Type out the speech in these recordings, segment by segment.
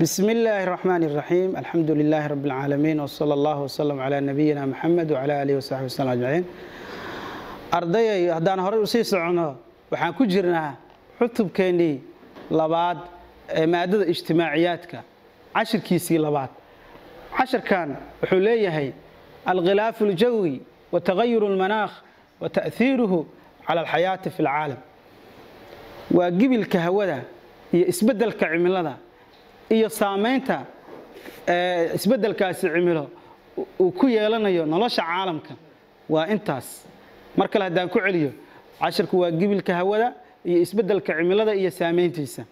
بسم الله الرحمن الرحيم الحمد لله رب العالمين وصلى الله وسلم على نبينا محمد وعلى آله وصحبه وسلم أجمعين ardayay haddaan horey usii socono waxaan ku jirnaa xutubkeennii labaad ee maadada ijtimaaciyaadka cashirkiisii labaad cashirkan wuxuu leeyahay alkhilaafu aljawi wa tagayuru almanaakh wa ta'hiiruhu cala alxayaati fi alcaalam waa gibilka hawada iyo isbeddelka cimilada iyo saamaynta isbeddelkaasi cimilo uu ku yeelanayo nolosha caalamka waa intaas mar kale haddaan ku celiyo cashirku waa gibilka hawada iyo isbeddelka cimilada iyo saamayntiisa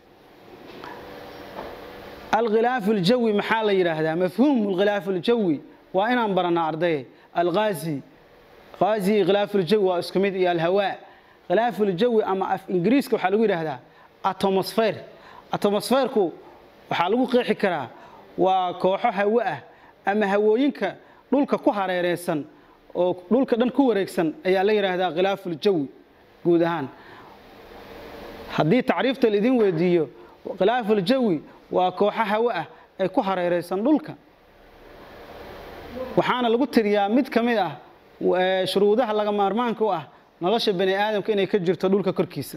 alkhilaafu aljawi maxaa la yidhaahdaa mafhuumu alkhilaafu aljawi waa inaan baranaa ardayay alghazi ghazi khilaafu aljawi waa isku mid iyo alhawaa khilaafu aljawi ama af ingiriiska waxaa lagu yidhaahdaa atomosfer atomosferku waxaa lagu qeexi karaa waa kooxo hawo ah ama hawooyinka dhulka ku hareereysan oo dhulka dhan ku wareegsan ayaa la yidhaahdaa khilaafuuljawi guud ahaan haddii tacriifta laidin weydiiyo khilaafuuljawi waa kooxo hawo ah ay ku hareereysan dhulka waxaana lagu tiriyaa mid ka mid ah shuruudaha laga maarmaanka u ah nolosha bani aadamka inay ka jirto dhulka korkiisa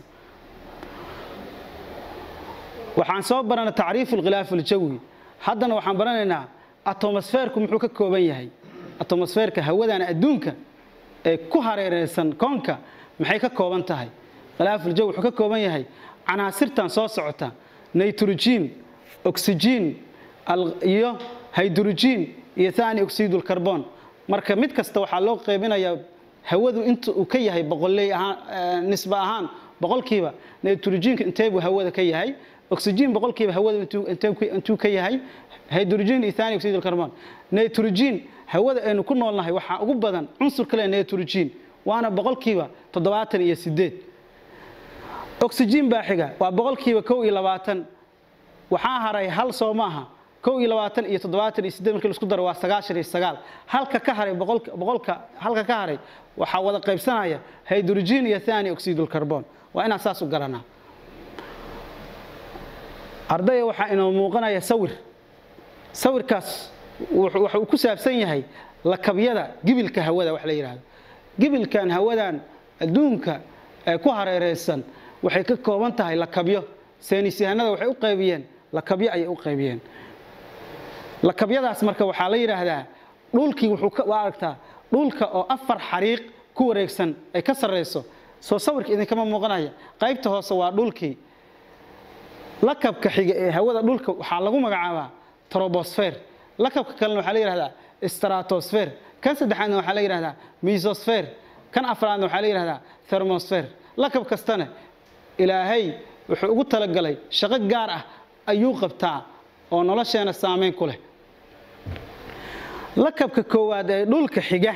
waxaan soo barana tacriifu alkhilaafu aljawi haddana waxaan baranaynaa atomosferku muxuu ka kooban yahay atomosferka hawadan adduunka ee ku hareereysan koonka maxay ka kooban tahay khilaafuljawi wuxuu ka kooban yahay canaasirtan soo socota nitrogen oxygen iyo hydrogen iyo thani oxidulcarbon marka mid kasta waxaa loo qeybinayaa hawadu inta uu ka yahay boqoley ahaan nisba ahaan boqolkiiba nitrogenka inteebuu hawada ka yahay oxygen boqolkiiba hawada intuu ka yahay hydrogen iyo thani oxidulcarbon nitrogen hawada aynu ku noolnahay waxaa ugu badan cunsur kale nitrogen waana boqolkiiba toddobaatan iyo sideed oxygen baa xiga waa boqolkiiba kow iyo labaatan waxaa haray hal soo maaha kow iyo labaatan iyo toddobaatan iyo sideed markii laisku daro waa sagaashan iyo sagaal halka ka haray boqolka halka ka haray waxaa wada qaybsanaya hydrogen iyo thani oxidulcarbon waa inaan saas u garanaa ardaya waxaa inoo muuqanaya sawir sawirkaas waxa uu ku saabsan yahay lakabyada gibilka hawada wax la yidhaahdo gibilkan hawadan adduunka ee ku hareereysan waxay ka kooban tahay lakabyo saynisyahanada waxay u qaybiyeen lakabyo ayay u qaybiyeen lakabyadaas marka waxaa la yidhaahdaa dhulkii wuxuu waa aragtaa dhulka oo afar xariiq ku wareegsan ay ka sarreyso soo sawirka idinkama muuqanaya qaybta hoose waa dhulkii lakabka xiga ee hawada dhulka waxaa lagu magacaabaa trobosfer lakabka kalena waxaa la yidhahdaa stratosfer kan saddexaadna waxaa la yidhahdaa misosfer kan afraadna waxaa la yidhahdaa thermosfer lakab kastana ilaahay wuxuu ugu talagalay shaqo gaar ah ayuu qabtaa oo nolosheena saamayn ku leh lakabka koowaad ee dhulka xiga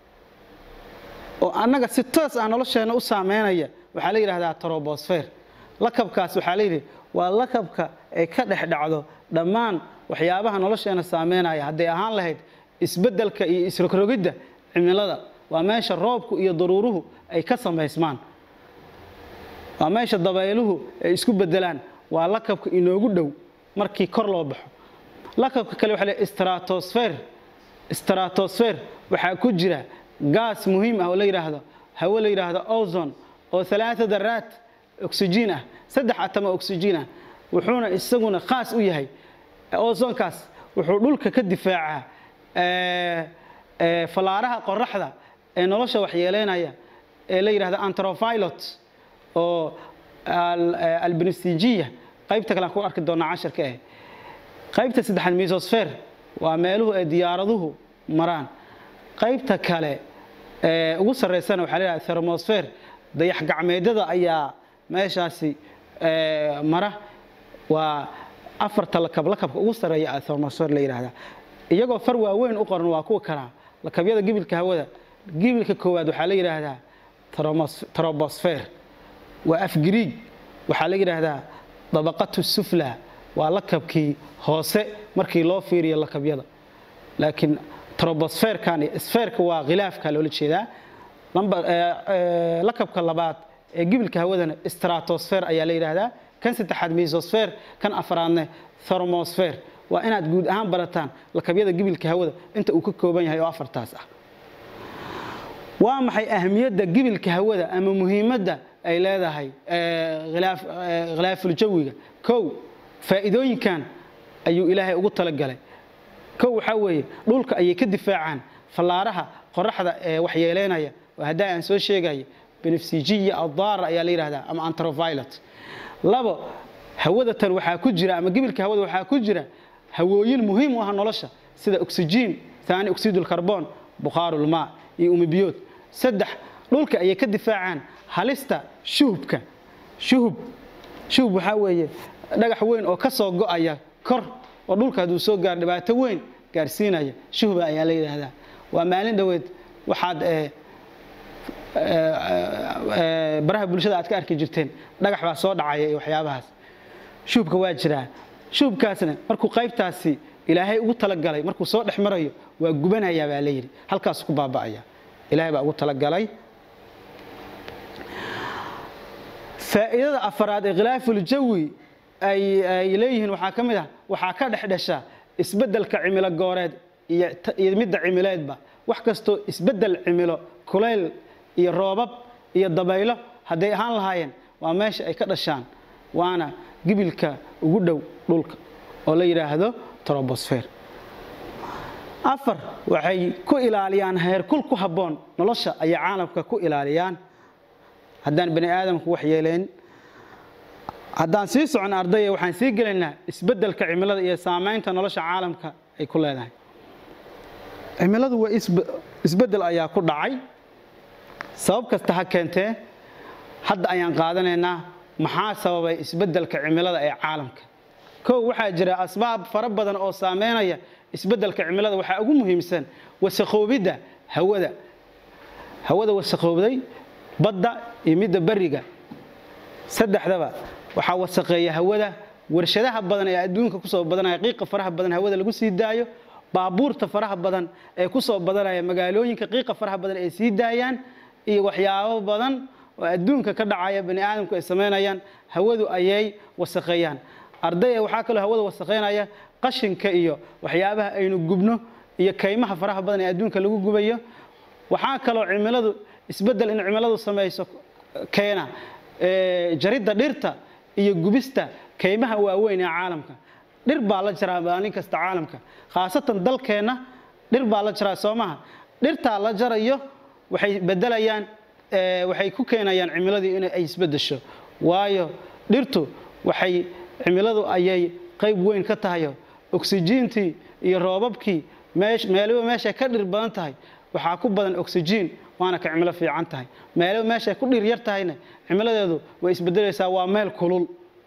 oo annaga si toos ah nolosheena u saameynaya waxaa la yidhahdaa trobosfer lakabkaas waxaa la yidhi waa lakabka ay ka dhex dhacdo dhammaan waxyaabaha nolosheena saameynaya hadday ahaan lahayd isbeddelka iyo isrogrogidda cimilada waa meesha roobku iyo daruuruhu ay ka samaysmaan waa meesha dabayluhu ay isku beddelaan waa lakabka inoogu dhow markii kor loo baxo lakabka kale waxa le stratosfer stratosfer waxaa ku jira gaas muhiim ah oo la yidhaahdo hawo la yidhaahdo ozon oo alaaa daraat oxygen ah saddex atama oxygen ah wuxuuna isaguna khaas u yahay ozonkaas wuxuu dhulka ka difaacaa falaaraha qoraxda ee nolosha waxyeeleynaya ee la yidhahdo antrofilot oo albinstijiya qaybta kale aan ku arki doonaa casharka eh qaybta saddexaad misosfer waa meeluhu ay diyaaraduhu maraan qaybta kale ee ugu sarreysana waxaa la yidhahda thermosfer dayax gacmeedyada ayaa meeshaasi mara waa afarta lakab lakabka ugu sarreeya thermosfer la yidhahdaa iyagoo far waaweyn u qoran waa kuwa kalaa lakabyada gibilka hawada gibilka koowaad waxaa la yidhaahdaa trobosfer waa afgiriig waxaa la yidhaahdaa dabaqatu sufla waa lakabkii hoose markii loo fiiriyo lakabyada laakiin trobosferkan iyo sferka waa khilaafka loola jeedaa lakabka labaad ee gibilka hawadana stratosfer ayaa la yidhaahdaa kan saddexaad misosfer kan afraadne thermosfer waa inaad guud ahaan barataan lakabyada gibilka hawada inta uu ka kooban yahay oo afartaas ah waa maxay ahamiyadda gibilka hawada ama muhiimadda ay leedahay khilaafuljawiga kow faa'iidooyinkan ayuu ilaahay ugu talagalay kow waxaa weeye dhulka ayay ka difaacaan fallaaraha qoraxda ee waxyeeleynaya oo haddaa aan soo sheegaya benefsijiya addaara ayaa la yidhahdaa ama antrovilet labo hawadatan waxaa ku jira ama gibilka hawada waxaa ku jira hawooyin muhiim u ah nolosha sida oksijiin taani oksidulkarbon bukhaarulmaa iyo umibiyood saddex dhulka ayay ka difaacaan halista shuhubka shuhub shuhub waxaa weeye dhagax weyn oo ka soo go'aya kor oo dhulka hadduu soo gaaro dhibaato weyn gaarsiinaya shuhba ayaa la yidhaahdaa waa maalin dhoweed waxaad baraha bulshada aad ka arki jirteen dhagax baa soo dhacaya iyo waxyaabahaas shuhubka waa jiraa shuhubkaasna markuu qaybtaasi ilaahay ugu talagalay markuu soo dhex marayo waa gubanayaa baa la yidhi halkaas ku baaba'aya ilaahay baa ugu talagalay faa'iidada afaraad ee khilaafuljawi ay leeyihiin waxaa ka mid ah waxaa ka dhex dhasha isbeddelka cimilo gooreed iyo midda cimileedba wax kastoo isbeddel cimilo kulayl iyo roobab iyo dabaylo hadday ahaan lahaayeen waa meesha ay ka dhashaan waana gibilka ugu dhow dhulka oo la yidhaahdo trobosfer afar waxay ku ilaaliyaan heerkul ku habboon nolosha ayay caalamka ku ilaaliyaan haddaan bani aadamku wax yeelayn haddaan sii socon ardaya waxaan sii gelaynaa isbeddelka cimilada iyo saamaynta nolosha caalamka ay ku leedahay cimiladu waa isbeddel ayaa ku dhacay sabab kasta ha keentee hadda ayaan qaadanaynaa maxaa sababay isbeddelka cimilada ee caalamka kow waxaa jira asbaab fara badan oo saameynaya isbeddelka cimilada waxaa ugu muhiimsan wasakhoobidda hawada hawada wasakhoobday badda iyo midda beriga saddexdaba waxaa wasaqeeya hawada warshadaha badan ee adduunka kusoo badanaya qiiqa faraha badan hawada lagu sii daayo baabuurta faraha badan ee kusoo badanaya magaalooyinka qiiqa faraha badan ay sii daayaan iyo waxyaabo badan oo adduunka ka dhacaya bani aadamku ay samaynayaan hawadu ayay wasaqeeyaan ardaya waxaa kaloo hawada wasaqeynaya qashinka iyo waxyaabaha aynu gubno iyo kaymaha faraha badan ee adduunka lagu gubayo waxaa kaloo cimiladu isbeddel in cimiladu samayso keena jaridda dhirta iyo gubista kaymaha waaweyn ee caalamka dhir baa la jaraa maalin kasta caalamka khaasatan dalkeenna dhir baa la jaraa soo maha dhirtaa la jarayo waxay bedelayaan waxay ku keenayaan cimiladii in ay isbedesho waayo dhirtu waxay cimiladu ayay qayb weyn ka tahayo oksijiintii iyo roobabkii meeliba meeshay ka dhir badan tahay waxaa ku badan oksijiin waana ka cimilo fiican tahay meeliba meeshay ku dhir yar tahayna cimiladeedu way isbedelaysaa waa meel kulul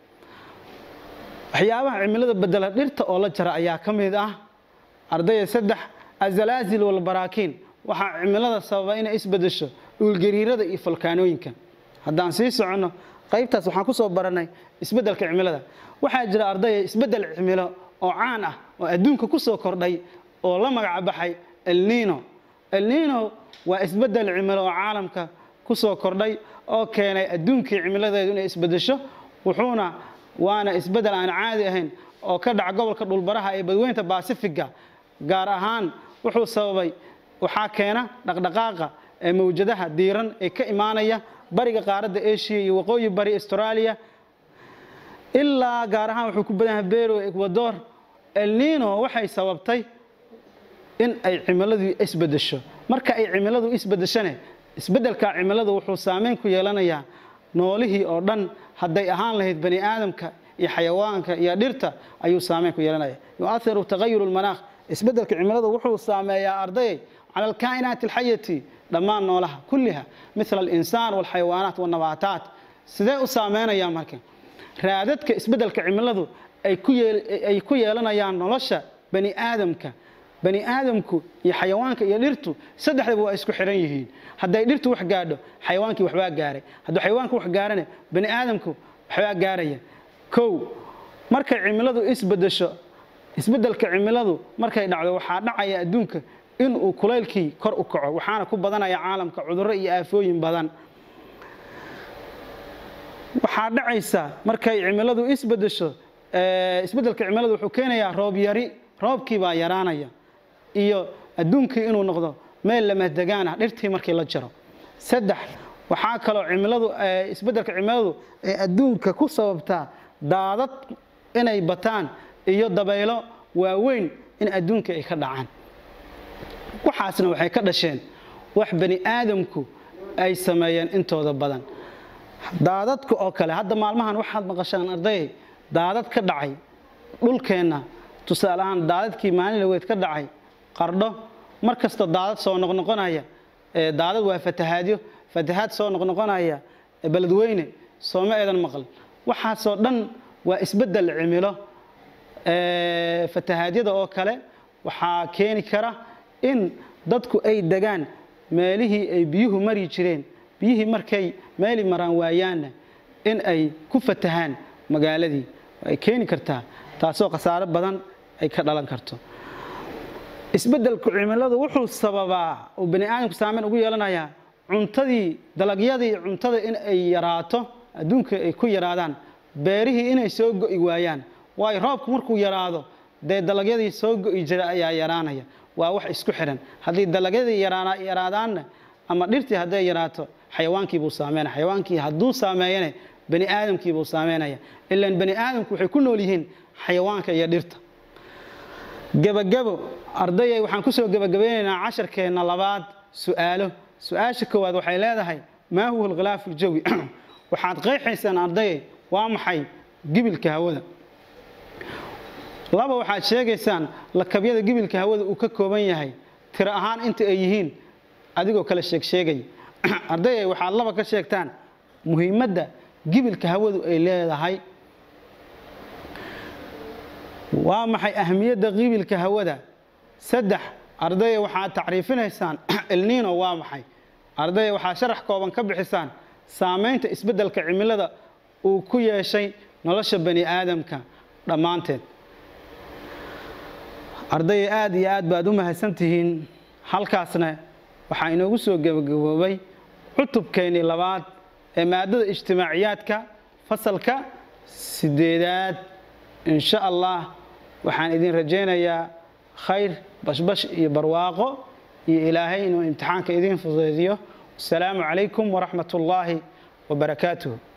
waxyaabaha cimilada bedela dhirta oo la jara ayaa ka mid ah ardayda saddex azalaazil walbaraakiin waxaa cimilada sababa inay isbedesho dhulgariirada iyo falkaanooyinka haddaan sii soconno qaybtaas waxaan ku soo barannay isbeddelka cimilada waxaa jira ardaya isbeddel cimilo oo caan ah oo adduunka ku soo kordhay oo la magac baxay elnino elnino waa isbeddel cimilo oo caalamka ku soo kordhay oo keenay adduunkii cimiladeedu inay isbedesho wuxuuna waana isbeddel aan caadi ahayn oo ka dhaca gobolka dhulbaraha ee badweynta baasifiga gaar ahaan wuxuu sababay waxaa keena dhaqdhaqaaqa ee mawjadaha diiran ee ka imaanaya bariga qaaradda asia iyo waqooyi bari australia ilaa gaar ahaan wuxuu ku badan yahay bero ecuador elnino waxay sababtay in ay cimiladu isbedesho marka ay cimiladu isbedeshane isbeddelka cimiladu wuxuu saameyn ku yeelanayaa noolihii oo dhan hadday ahaan lahayd bani aadamka iyo xayawaanka iyo dhirta ayuu saameyn ku yeelanaya yuahiru tagayuru lmanaakh isbeddelka cimiladu wuxuu saameeyaa ardayay cala alkaa'inaati alxayati dhammaan noolaha kulliha mila alinsaan walxayawaanaat walnabaataat sidee u saameynayaan marka raadadka isbeddelka cimiladu ay ku yeelanayaan nolosha bani aadamka bani aadamku iyo xayawaanka iyo dhirtu saddexdaba waa isku xihan yihiin hadday dhirtu wax gaadho xayawaankii waxbaa gaaray hadduu xayawaanku wax gaarane bani aadamku waxbaa gaaraya kow markay cimiladu isbedesho isbeddelka cimiladu markay dhacdo waxaa dhacaya adduunka inuu kulaylkii kor u kaco waxaana ku badanaya caalamka cudurro iyo aafooyin badan waxaa dhacaysa markay cimiladu isbedesho isbeddelka cimiladu wuxuu keenayaa roob yari roobkii baa yaraanaya iyo adduunkii inuu noqdo meel lamadegaan ah dhirtii markii la jaro saddex waxaa kaloo cimiladu isbeddelka cimiladu ee adduunka ku sababtaa daadad inay bataan iyo dabaylo waaweyn in adduunka ay ka dhacaan waxaasna waxay ka dhasheen wax bani aadamku ay sameeyeen intooda badan daadadka oo kale hadda maalmahan waxaad maqashaan arday daadad ka dhacay dhulkeenna tusaale ahaan daadadkii maalin laweed ka dhacay qardho mar kasta daadad soo noqnoqonaya daadad waa fatahaadyo fatahaad soo noqnoqonaya beledweyne sooma eedan maqal waxaasoo dhan waa isbeddel cimilo fatahaadyada oo kale waxaa keeni kara in dadku ay degaan meelihii ay biyuhu mari jireen biyihii markay meeli maraan waayaanna in ay ku fatahaan magaaladii ay keeni kartaa taasoo khasaaro badan ay ka dhalan karto isbeddelku cimiladu wuxuu sababaa uu bani aadamku saameyn ugu yeelanayaa cuntadii dalagyadii cuntada in ay yaraato adduunka ay ku yaraadaan beerihii inay soo go'i waayaan waayo roobku markuu yaraado dee dalagyadii soo go'i jira ayaa yaraanaya waa wax isku xidhan haddii dalagyadii yaraadaanna ama dhirtii hadday yaraato xayawaankiibuu saameynaya xayawaankii hadduu saameeyana bani aadamkiibuu saameynaya ilaan bani aadamku waxay ku nool yihiin xayawaanka iyo dhirta gebagabo ardayay waxaan kusoo gebagabeynaynaa casharkeenna labaad su'aalo su-aasha koowaad waxay leedahay maa huwa alkhilaafu aljawi waxaad qeexaysaan ardayay waa maxay gibilka hawada laba waxaad sheegaysaan lakabyada gibilka hawada uu ka kooban yahay tiro ahaan inta ay yihiin adigoo kale sheegsheegaya ardayay waxaad laba ka sheegtaan muhiimadda gibilka hawadu ay leedahay waa maxay ahmiyadda gibilka hawada saddex ardaya waxaad tacriifinaysaan elnino waa maxay ardaya waxaad sharax kooban ka bixisaan saamaynta isbeddelka cimilada uu ku yeeshay nolosha bani aadamka dhammaanteed ardaya aad iyo aad baad u mahadsantihiin halkaasna waxaa inoogu soo gebagaboobay cutubkeennii labaad ee maadada ijtimaaciyaadka fasalka sideedaad insha allah waxaan idin rajaynayaa khayr bashbash iyo barwaaqo iyo ilaahay inuu imtixaanka idiin fudaydiyo asalaamu calaykum waraxmat ullaahi wabarakaatuh